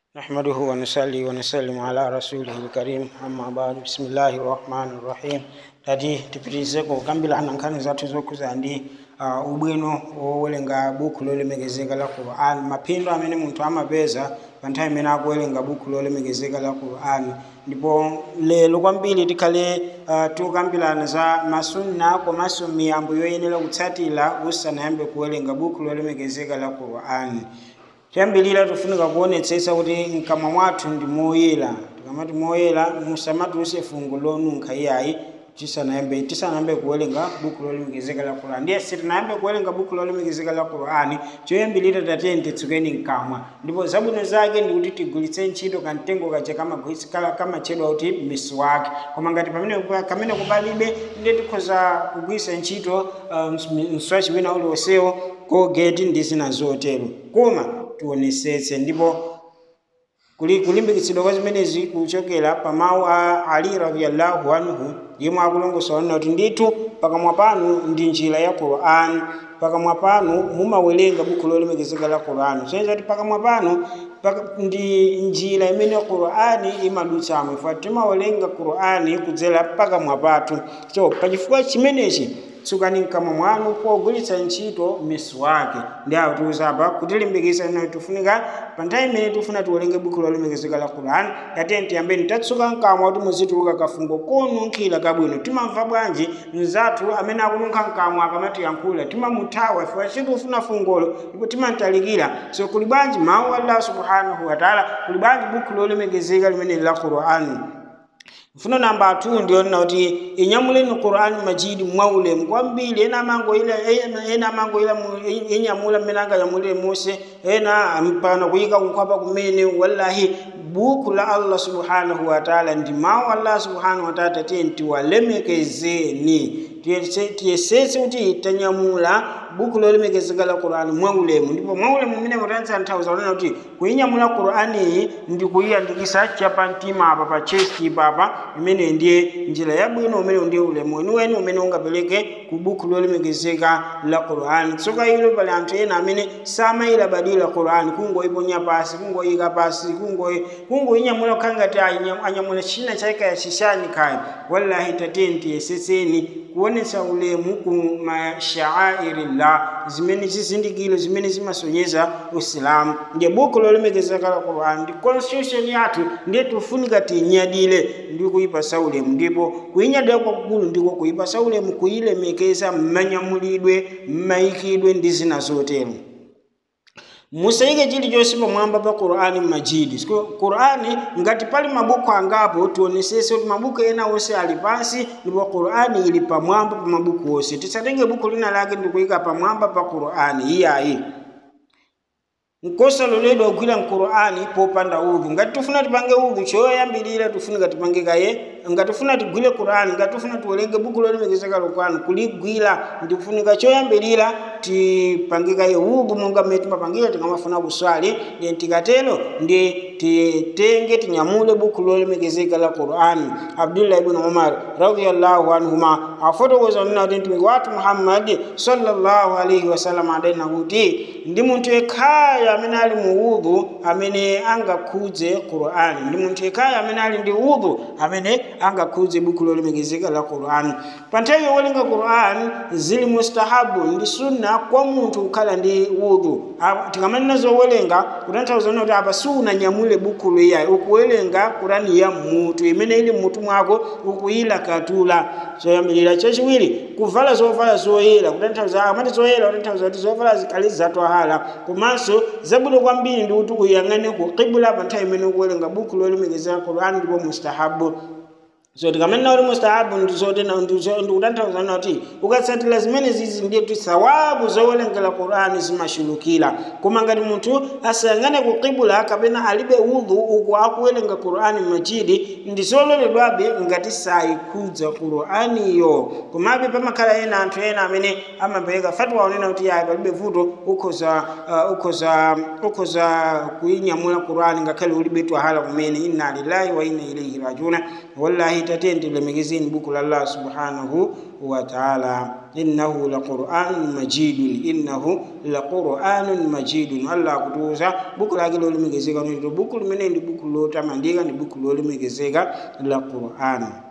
نحمده ونصلي ونسلم على رسوله الكريم أما بعد بسم الله الرحمن الرحيم tati tipitirize kukambirana nkhani zathu zokhuza ndi uh, ubwino wowerenga buku lolemekezeka la quran maphindu amene munthu amapeza pa nthawi imene akuwerenga buku lolemekezeka la quran ndipo lero kwambiri tikhale uh, tikukambirana za masunna komanso miyambo yoyenera kutsatira usanayambe kuwerenga buku lolemekezeka la quran choyambirira tifunika kuonetsetsa kuti mkamwa mwathu ndi moyera tikamati moyera musamatulutse fungo lonunkha iyayi tisanayambe tisanayambe kuwerenga buku lolemekezeka la qur'ani ndiye sitinayambe kuwerenga buku lolemekezeka la qur'ani choyambirira tatiyeni titsukeni mkamwa ndipo zabwino zake ndi kuti tigwiritse ntchito kamtengo kaja kamatchedwa kuti miswaki koma ngati pamene kamene kupalibe ndiye tikhoza kugwiritsa ntchito uh, mswaki wina uliwonsewo colgate ndi zina zotero koma tionetsetse ndipo kuli kulimbikitsidwa kwa zimenezi kuchokera pa mawu a ali radhiyallahu anhu yemwe akulongosola onena kuti ndithu pakamwa panu ndi njira ya quran pakamwa panu mumawerenga buku lolemekezeka la quran soyenza kuti pakamwa panu paka, ndi njira imene qurani imadutsamo ifa timawerenga qurani kudzera pakamwa pathu so pachifukwa chimenechi tsukani mkamwa mwanu pogwiritsa ntchito miswaki ndi akutiuza apa kutilimbikitsa ino tifunika pa nthawi imene tifuna tiwerenge buku lolemekezeka la quran tatiyeni tiyambeni tatsuka mkamwa kuti muzituluka kafungo konunkhira kabwino timamva bwanji mzathu amene akununkha mkamwa akamatiyankhula timamuthawa ife chiti ufuna fungolo ndipo timamtalikira so kuli bwanji mawu allah subhanahu wataala kuli bwanji buku lolemekezeka limene la quran mfuno namba 2 ndiyonena kuti inyamuleni qur'ani majidi mwaulemu kwambiri ena amango ila ena amango ila inyamula mmene anganyamulire mose ena mpana kuyika kunkhwapa kumene wallahi buku la allah subhanahu wataala ndi mawu allah subhanahu wataala tatiyeni tiwalemekezeni tiyesetse kuti tanyamula buku lolemekezeka la qur'ani mwaulemu ndipo mwaulemu mmene mutanitsa nthauza kunena kuti kuyinyamula qur'aniyi ndi kuyiyandikisa chapamtima apa pa chesti papa imene ndiye njira yabwino umene ndiye ulemu weniweni umene ungapereke ku buku lolemekezeka la qur'ani tsoka ilo pali anthu ena amene samayilabadira qur'ani kungoyiponya pasi kungoyika pasi kungoyinyamula kukhala ngati anyamula china chaika ya chishani kaya wallahi tatiyeni tiyesetseni kuonetsa ulemu ku mashaa'irillah zimene zizindikiro zimene zimasonyeza usilamu ndiye buku lolemekezeka la qur'ani ndi constitution yathu ndiye tifunika tiyinyadire ndi kuyipasa ulemu ndipo kuyinyadira kwakukulu ndiko kuyipasa ulemu kuyilemekeza mmanyamulidwe mmayikidwe ndi zina zotero musayike chilichonse pamwamba pa qur'ani majidi qur'ani ngati pali mabuku angapo tionesese kuti mabuku ena onse ali pansi ndipo qur'ani ili pamwamba pa mabuku onse tisatenge buku lina lake ndikuyika pamwamba pa qur'ani iyayi nkosaloledwa kugwira mqur'ani popanda udhu ngati tifuna tipange udhu choyambirira tifunika tipange kaye ngati tifuna tigwire qur'ani ngati tifuna tiwerenge buku lolemekezeka la qur'ani kuligwira ndikufunika choyambirira tipange kaye udhu monga mmene timapangira tikamafuna kuswali then tikatero ndi titenge tinyamule buku lolemekezeka la qur'ani abdullah ibn umar radiyallahu anhuma afotokoza nena kuti mtumiki wathu muhammadi sallallahu alaihi wasallam adanena kuti ndi munthu yekhayo amene ali mu udhu amene angakhudze qur'ani ndi munthu yekhayo amene ali ndi udhu amene angakhudze buku lolemekezeka la qur'ani pa nthawi yowerenga qur'ani zili mustahabu ndi sunna kwa munthu kukhala ndi udhu tikamanena zowerenga kutanthauza kuti apa siunanyamule buku liyayi ukuwerenga qur'ani ya mutu imene ili mmutu mwako ukuyilakatula choyambirira chachiwiri kuvala zovala zoyera kutanthauza amati zoyera kutanthauza kuti zovala zikali zatwahala komanso zabwino kwambiri ndi kuti uyang'ane ku qibla pa nthawi imene ukuwerenga buku lolemekezeka qur'ani ndipo mustahabu so tikamanena kuti mustahabu ndikutanthauza kuti ukatsatira zimene zizi ndiye kuti thawabu zowerengera qur'ani zimashulukira koma ngati munthu asayang'ane ku qibla kapena alibe udhu uku akuwerenga qur'ani majidi ndi zololedwabe ngati sayikhudza qur'aniyo komabe pamakhala ena anthu ena amene amapereka fatwa onena kuti yayi palibe vuto ukhoza uh, ukhoza ukhoza kuyinyamula qur'ani ngakhale ulibe twahala kumene inna lillahi wa inna ilaihi rajiuna wallahi iyayi tatiyeni tilemekezeni buku la allah subhanahu wa taala innahu laquranun majidun innahu laquranun majidun allah akutuuza buku lake lolemekezeka nito buku limene ndi buku lotamandika ndi buku lolemekezeka la qur'an